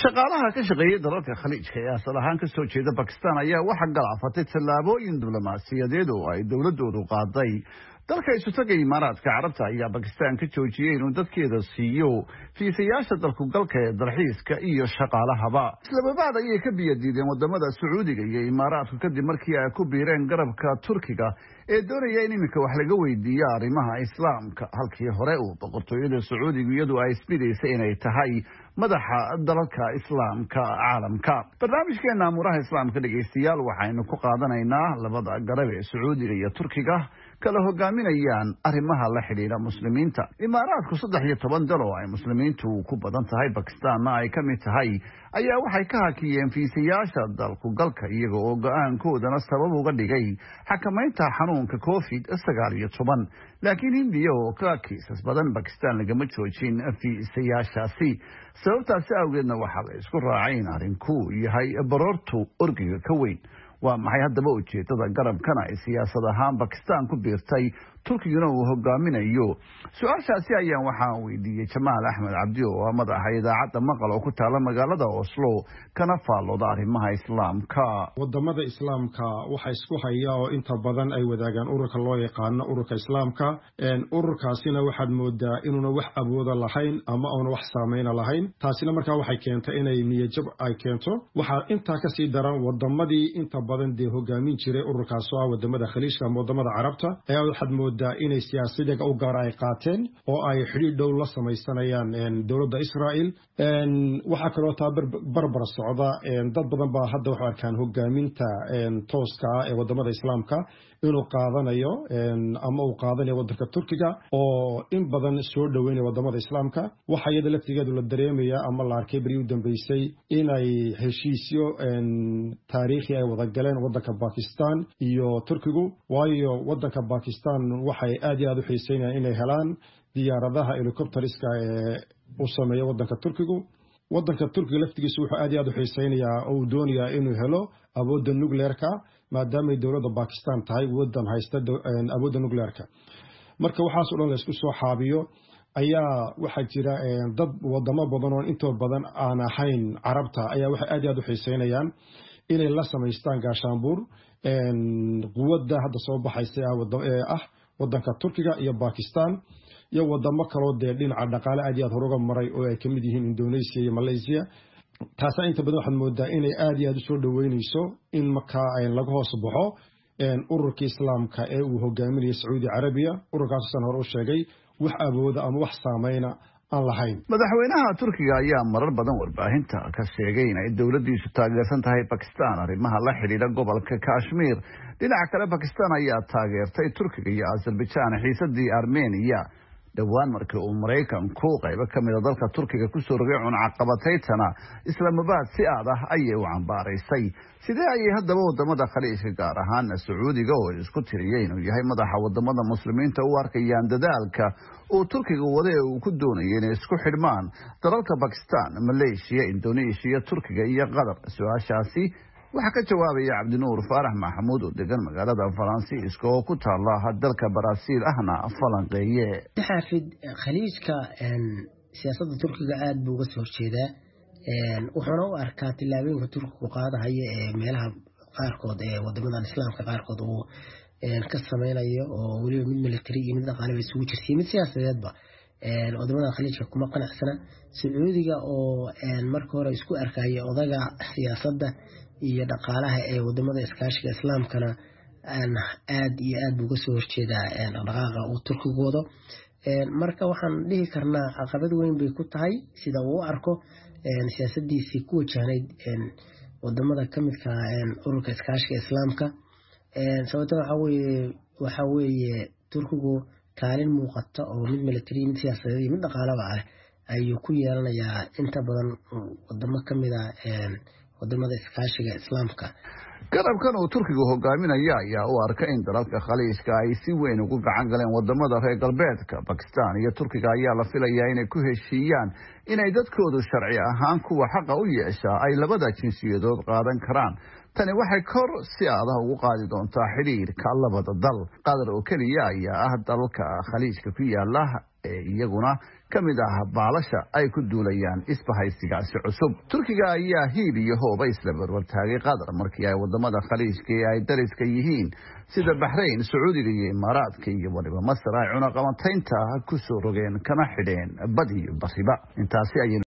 shaqaalaha ka shaqeeyay dalalka khaliijka ee asal ahaan ka soo jeeda bakistan ayaa waxaa galaafatay tallaabooyin diblomaasiyadeed oo ay dowladoodu qaaday dalka isutaga imaaraadka carabta ayaa bakistan ka joojiyey inuu dadkeeda siiyo fiisayaasha dalkugalka ee dalxiiska iyo shaqaalahaba islababaad ayay ka biyadiideen wadamada sacuudiga iyo imaaraadku kadib markii ay ku biireen garabka turkiga ee doonaya in iminka wax laga weydiiyo arrimaha islaamka halkii hore uu boqortooyada sacuudigu iyadu ay isbidaysay inay tahay madaxa dalalka islaamka caalamka barnaamijkeena amuuraha islaamka dhegeystayaal waxaynu ku qaadanaynaa labada garab ee sacuudiga iyo turkiga kala hogaaminayaan arrimaha la xidhiidha muslimiinta imaaraadku saddex iyo toban dal oo ay muslimiintu ku badan tahay bakistaanna ay ka mid tahay ayaa waxay ka hakiyeen fiisayaasha dalku galka iyaga oo go-aankoodana sabab uga dhigay xakamaynta xanuunka covid sagaal iyo toban laakiin hindiya oo ka kiisas badan bakistan lagama joojin fiisayaashaasi sababtaasi awgeedna waxaa la isku raacay in arrinku yahay baroortu orgiga ka weyn waa maxay haddaba ujeedada garabkana ay siyaasad ahaan bakistan ku biirtay turkiguna uu hogaaminayo su-aashaasi ayaan waxaan weydiiyey jamaal axmed cabdi oo ah madaxa idaacadda maqal oo ku taala magaalada oslo kana faallooda arrimaha islaamka wadamada islaamka waxa isku haya oo inta badan ay wadaagaan ururka loo yaqaano ururka islaamka ururkaasina waxaad moodaa inuuna wax awooda lahayn ama uuna wax saameyna lahayn taasina markaa waxay keentay inay niyajab ay keento waxaa intaa kasii daran wadamadii inta badan dee hogaamin jiray ururkaas oo ah wadamada khaliijka ama wadamada carabta ayaa waxaad moodaa inay siyaasadiga u gaara ay qaateen oo ay xidhiir dhow la samaysanayaan dowladda israel waxaa kaloo taa barbar socda dad badan baa hadda waxu arkaan hogaaminta tooska ah ee wadamada islaamka inuu qaadanayo ama uu qaadanayo wadanka turkiga oo in badan soo dhoweynaya wadamada islaamka waxa iyada laftigeedu la dareemaya ama la arkay beri u dambeysay inay heshiisyo taariikhi ay wada galeen wadanka bakistan iyo turkigu waayo wadanka bakistan waxay aad iyo aad u xiiseynayaan inay helaan diyaaradaha helicopteriska ee u sameeya wadanka turkigu wadanka turkiga laftigiisu wuxuu aad iyo aad u xiiseynayaa oo uu doonayaa inuu helo awoodda nucleerka maadaamay dowladda bakistan tahay wadan haysta awoodda nucleerka marka waxaas o dhan la isku soo xaabiyo ayaa waxaa jira dad wadamo badan oo intoo badan aan ahayn carabta ayaa waxay aad iyo aad u xiiseynayaan inay la samaystaan gaashaanbuur quwadda hadda soo baxaysa ah wadanka turkiga iyo bakistan iyo wadamo kaloo dee dhinaca dhaqaale aad iyo aad horuga maray oo ay kamid yihiin indonesia iyo malaysia taasa inta badan waxaad moodaa inay aad iyo aad usoo dhoweyneyso in markaa laga hoos baxo ururka islaamka ee uu hogaaminaya sacuudi carabiya ururkaassan hore u sheegay wax awooda ama wax saameyna aan lahayn madaxweynaha turkiga ayaa marar badan warbaahinta ka sheegay in ay dowladdiisu taageersan tahay bakistan arrimaha la xidhiidha gobolka kashmir dhinaca kale bakistan ayaa taageertay turkiga iyo azerbaijan xiisadii armeniya dhowaan markii uu maraykanku qaybo ka mida dalka turkiga kusoo rogay cunacaqabataytana islaamabaad si aad ah ayay u cambaaraysay sidee ayay haddaba wadamada khaliijka gaar ahaana sacuudiga oo isku tiriyay inuu yahay madaxa wadamada muslimiinta u arkayaan dadaalka uu turkiga wada ee uu ku doonayay inay isku xidhmaan dalalka bakistan maleeshiya indoneeshiya turkiga iyo qatar su-aashaasi waxaa ka jawaabaya cabdinuur faarax maxamuud oo degan magaalada faransiiska oo ku taala dalka baraaziil ahna falanqeeye xaafid khaliijka siyaasadda turkiga aada buu uga soo horjeedaa wuxuuna u arkaa tillaabooyinka turkigu qaadahaya ee meelaha qaarkood ee wadamadan islaamka qaarkood uu ka sameynayo oo weliba mid military iyo mid dhaqaaleba isugu jirsiyo mid siyaasadeedba wadamada khaliijka kuma qanacsana sacuudiga oo marka hore isku arkaya odaga siyaasadda iyo dhaqaalaha ee wadamada iskaashiga islaamkana aad iyo aad buu uga soo horjeedaa dhaqdhaqaaqa uu turkigu wado marka waxaan dhihi karnaa caqabad weyn bay ku tahay sida uu u arko siyaasadiisii ku wajahnayd wadamada kamidka ururka iskaashiga islaamka sababta waxa weeye turkigu kaalin muuqata oo mid military mid siyaasadeed iyo mid dhaqaalaba ah ayuu ku yeelanayaa inta badan wadamo kamida wadamada iskaashiga islaamka garabkan uu turkigu hogaaminaya ayaa u arka in dalalka khaliijka ay si weyn ugu gacan galeen wadamada reer galbeedka bakistan iyo turkiga ayaa la filayaa inay ku heshiiyaan inay dadkoodu sharci ahaan kuwa xaqa u yeeshaa ay labada jinsiyadood qaadan karaan tani waxay kor si adah ugu qaadi doontaa xidhiirka labada dal qatar oo keliya ayaa ah dalalka khaliijka ku yaala ee iyaguna ka mid ah baalasha ay ku duulayaan isbahaysigaasi cusub turkiga ayaa hiil iyo hooba isla barwartaagay qatar markii ay wadamada khaliijka ee ay dariska yihiin sida baxrayn sacuudiga iyo imaaraadka iyo waliba masar ay cunaqabataynta ku soo rogeen kana xidheen bad iyo bariba intaasi ay